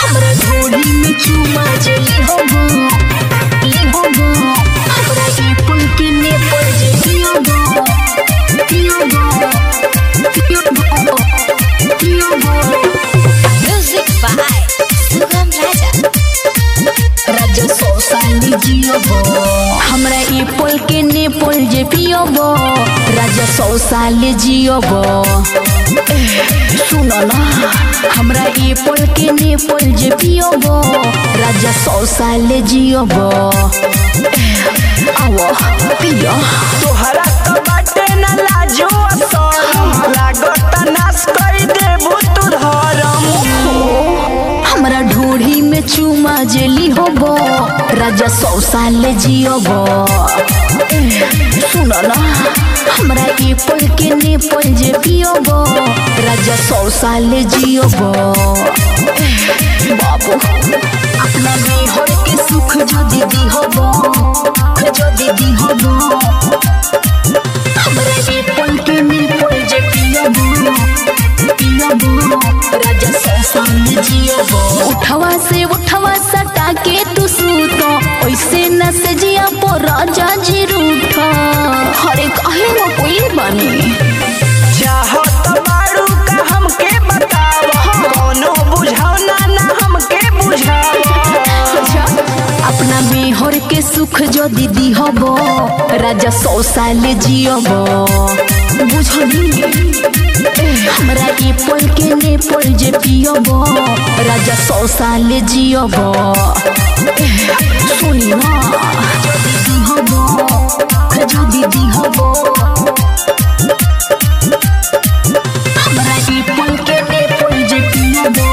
हमरा ढोली में चुमा जली होबो ली होबो हमरा ई पुल के ने पड़ जे पियोबो पियोबो पियोबो पियोबो Music by Sugam Raja. राजा सौ साल जियोबो हमरा ई पुल के ने पुल जे पियोबो राजा सौ साल जियोबो सुनो ना हमरा ई पुल के ने पुल जे पियोबो राजा सौ साल जियोबो आवो पियो तोहरा तो बाटे न लाजो असरम लागत नाश कई देबू तू धरम हमरा ढोढ़ी में चुमा जेली होबो राजा सौ साल जियोबो सुनो ना हमरा ई पुल के ने पुल जे पियोबो राजा सौ साल जियोबो बाबू अपना बेहर के सुख जो दीदी होबो जो दीदी होबो हमरा ई पुल के ने पुल जे पियोबो पियोबो राजा सौ साल जियोबो उठवा से उठवा सटा के तू सूतो ओइसे न से जिया पो राजा जी रूठा हरे काहे वो कोई बनी चाहत बारू का हमके बताव कोनो बुझाव ना ना हमके बुझाव अच्छा, अपना मेहर के सुख जो दीदी हबो राजा सौ साल जियबो बुझली हमरा ई पल के ने पल जे पियबो राजा सौ साल जियबो सुनी ना जो दीदी हबो जो दीदी हबो हमरा ई पल के ने पल जे पियबो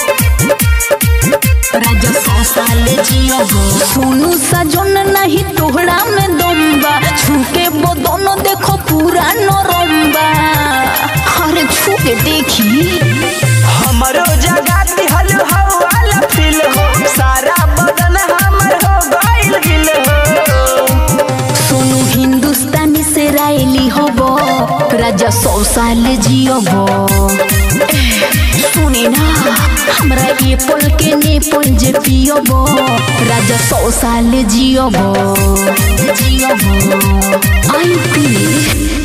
राजा सौ साल जियोगो सोनू सजन नहीं तोहरा में दम्बा छूके वो दोनों देखो पूरा नरम्बा अरे छू के देखी हमरो जगह दिहल हवाला फील हो सारा बदन हमर हो गइल गिल हो सोनू हिंदुस्तानी से रायली होबो राजा सौ साल जियोबो सुनी ना हमरा ये पल के ने पल जे पियोबो राजा सौ साल जियोबो जियोबो आई पी